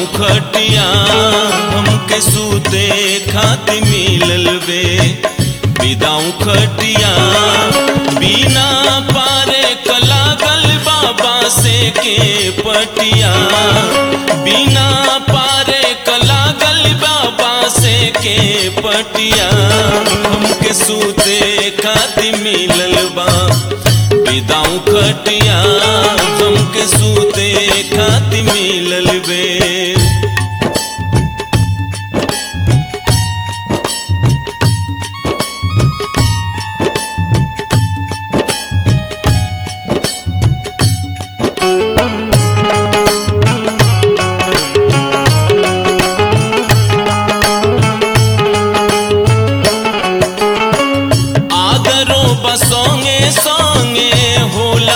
विदाऊ खटिया हमके सूते खाति मिलल वे विदाऊ खटिया बिना पारे कलागल बाबा से के पटिया बिना पारे कलागल बाबा से के पटिया हमके सूते खाति मिलल बा विदाऊ खटिया हमके सूते खाति मिलल बे आदरो बसोंगे सोंगे होला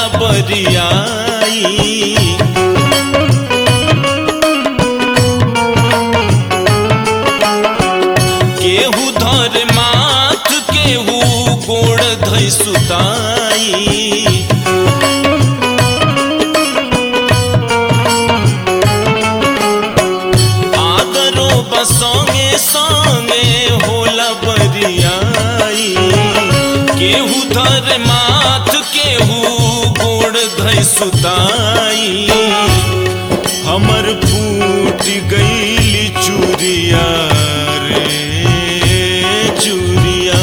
बरियाई केहू धर माथ केहू गोड़ धै सुताई आदरो बसोंगे सोंगे होला बरियाई केहू धर माथ केहू गोड़ धै सुताई हमर फूट गईली चूरिया रे चूरिया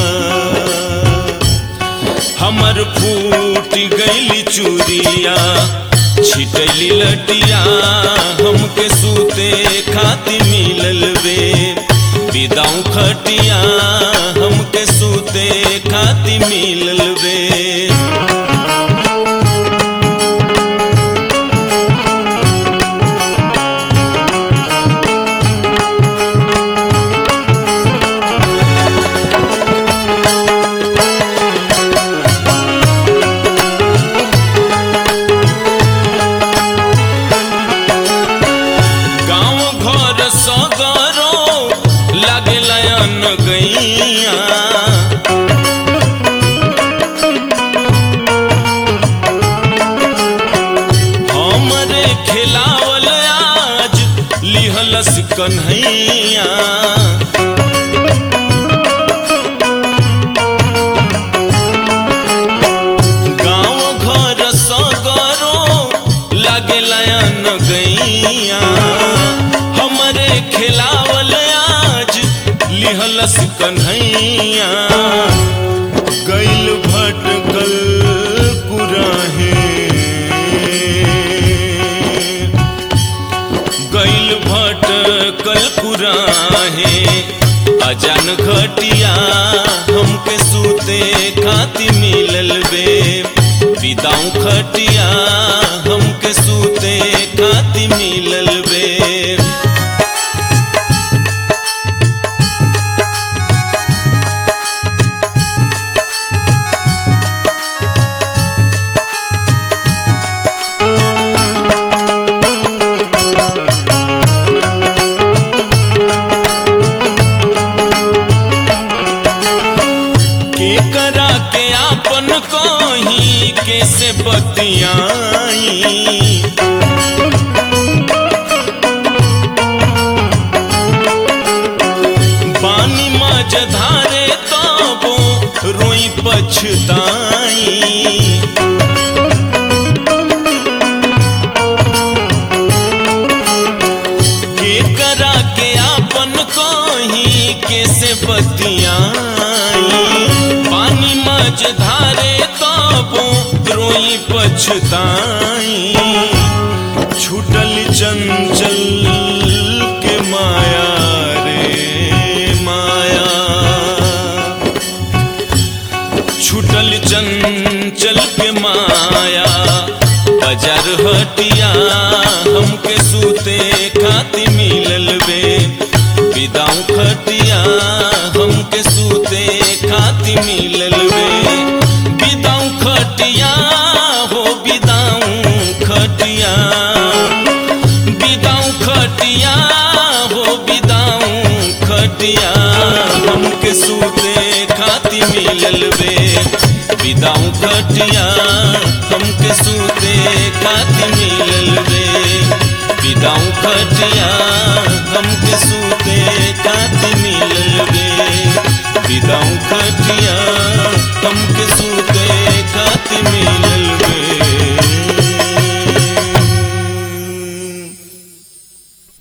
हमर फूट गईली चूरिया छिटली लटिया हमके सूते खाति मिलल वे विदाऊ खटिया हमके सूते खाति मिलल वे गाँव घर सगरो लागे लयन गैया हमरे खिलावल आज लिहलस कन्हैया गाँव घर सगरो लागे लयन गैया हमरे खिलावल आज लिहलस कन्हैया गैल भटकल कुराहे गैल भटकल कुराहे अजान घटिया हमके सूते खाति मिलल वे विदाऊ खटिया हमके सूते खाति मिलल वे के करा के आपन कही कैसे बतियाई पानी मज धारे तबो रोई पछताई के करा के आपन कही कैसे बतियाई पानी मज धारे तबो रोई पछताई छूटल चंचल के माया रे माया छूटल चंचल के माया बाजार हटिया हमके सूते खाति मिलल वे विदाऊ खटिया हमके सूते खाति मिलल वे विदाऊ खटिया हो विदाऊ खटिया विदाऊ खटिया हो विदाऊ खटिया हमके सूते खाति मिलल वे विदाऊ खटिया हमके सूते खाति मिलल वे विदाऊ खटिया